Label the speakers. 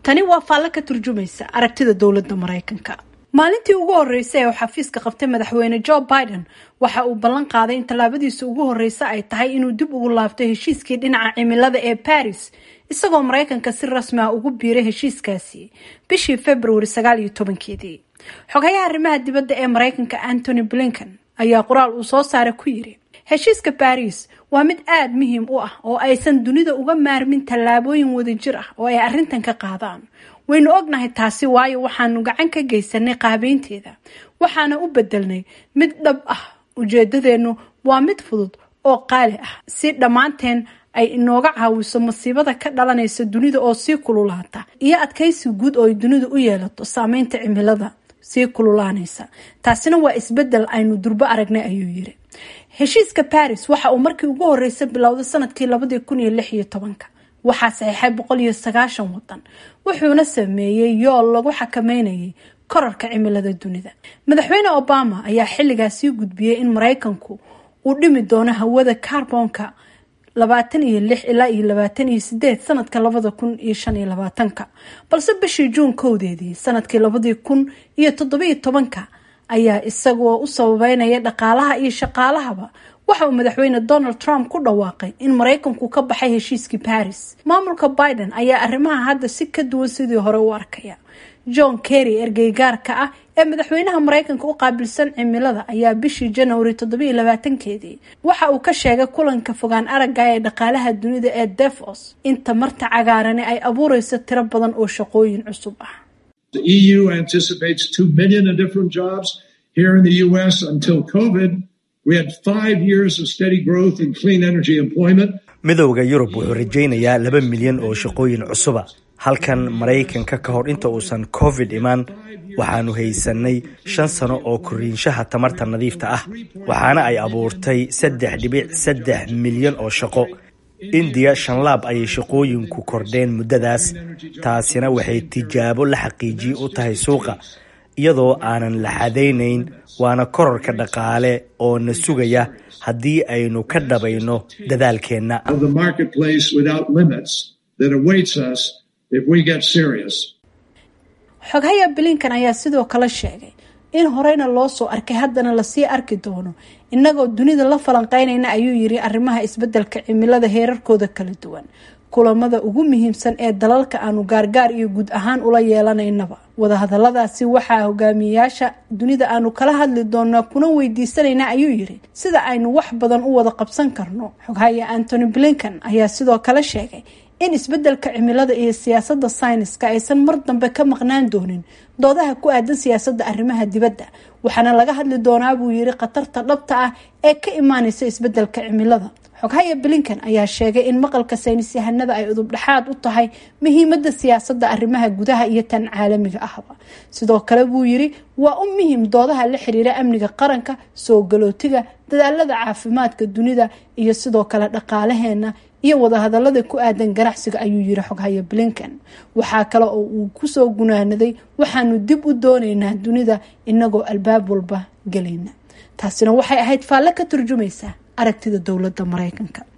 Speaker 1: tani waa faallo ka turjumaysa aragtida dowladda maraykanka maalintii ugu horreysay ee uu xafiiska qabtay madaxweyne joe biden waxa uu ballan qaaday in tallaabadiisa ugu horreysa ay tahay inuu dib ugu laabto heshiiskii dhinaca cimilada ee baris isagoo maraykanka si rasmi ah ugu biiray heshiiskaasi bishii februari sagaal iyo tobankeedii xogayaha arrimaha dibadda ee maraykanka antony blinken ayaa qoraal uu soo saaray ku yiri heshiiska baris waa mid aada muhiim u ah oo aysan dunida uga maarmin tallaabooyin wadajir ah oo ay arrintan ka qaadaan waynu ognahay taasi waayo waxaanu gacan ka geysanay qaabeynteeda waxaana u bedelnay mid dhab ah ujeedadeennu waa mid fudud oo qaali ah si dhammaanteen ay inooga caawiso masiibada ka dhalanaysa dunida oo sii kululaata iyo adkaysi guud oo ay dunidu u yeelato saameynta cimilada sii kululaanaysa taasina waa isbedel aynu durbo aragnay ayuu yiri heshiiska baris waxa uu markii ugu horreysay bilowday sanadkii labadii kun iyo lix iyo tobanka waxaa saxiixay boqol iyo sagaashan wadan wuxuuna sameeyey yool lagu xakameynayay korarka cimilada dunida madaxweyne obama ayaa xilligaas sii gudbiyey in maraykanku uu dhimi doono hawada carbonka labaatan iyo lix ilaa iyo labaatan iyo sideed sanadka labada kun iyo shan iyo labaatanka balse bishii juun kowdeedii sanadkii labadii kun iyo toddobiyo tobanka ayaa isagoo u sababeynaya dhaqaalaha iyo shaqaalahaba waxa uu madaxweyne donald trump ku dhawaaqay in maraykanku ka baxay heshiiskii baris maamulka biden ayaa arrimaha hadda si ka duwan sidii hore u arkaya john kerry ergeygaarka ah ee madaxweynaha maraykanka u qaabilsan cimilada ayaa bishii januari toddobiiyo labaatankeedii waxa uu ka sheegay kulanka fogaan aragga ee dhaqaalaha dunida ee devos in tamarta cagaarani ay abuureyso tiro badan oo shaqooyin cusub ah
Speaker 2: The EU anticipates 2 million of different jobs. Here in the US, until COVID, we had five years of steady growth in clean energy employment.
Speaker 3: midowda yurub wuxuu rajaynayaa laba milyan oo shaqooyin cusuba halkan maraykanka ka hor inta uusan covid imaan waxaanu haysanay shan sano oo koriinshaha tamarta nadiifta ah waxaana ay abuurtay saddex dhibic saddex milyan oo shaqo indiya shanlaab ayay shaqooyinku kordheen muddadaas taasina waxay tijaabo la xaqiijiye u tahay suuqa iyadoo aanan la xadaynayn waana korarka dhaqaale oo na sugaya haddii aynu ka dhabayno dadaalkeenna
Speaker 2: of the marketplace without limits that awaits us if we get serious.
Speaker 1: xoghaya blinkan ayaa sidoo kale sheegay in horeyna loo soo arkay haddana lasii arki doono innagoo dunida la falanqeynayna ayuu yiri arrimaha isbedelka cimilada heerarkooda kala duwan kulamada ugu muhiimsan ee dalalka aanu gaargaar iyo guud ahaan ula yeelanaynaba wadahadaladaasi waxaa hogaamiyayaasha dunida aanu kala hadli doonaa kuna weydiisanayna ayuu yiri sida aynu wax badan u wada qabsan karno xoghaya antony blinkan ayaa sidoo kale sheegay in isbedelka cimilada iyo siyaasada sayniska aysan mar dambe ka maqnaan doonin doodaha ku aadan siyaasada arrimaha dibadda waxaana laga hadli doonaa buu yiri khatarta dhabta ah ee ka imaaneysa isbedelka cimilada xoghaya blinkan ayaa sheegay in maqalka saynis yahanada ay udub dhexaad u tahay muhiimada siyaasada arrimaha gudaha iyo tan caalamiga ahba sidoo kale buu yiri waa u muhiim doodaha la xiriira amniga qaranka soo galootiga dadaalada caafimaadka dunida iyo sidoo kale dhaqaalaheena iyo wadahadalada ku aadan ganacsiga ayuu yiri xoghaya blinkan waxaa kale oo uu kusoo gunaanaday waxaanu dib u dooneynaa dunida inagoo albaab walba gelayna taasina waxay ahayd faalle ka turjumaysa aragtida dowladda maraykanka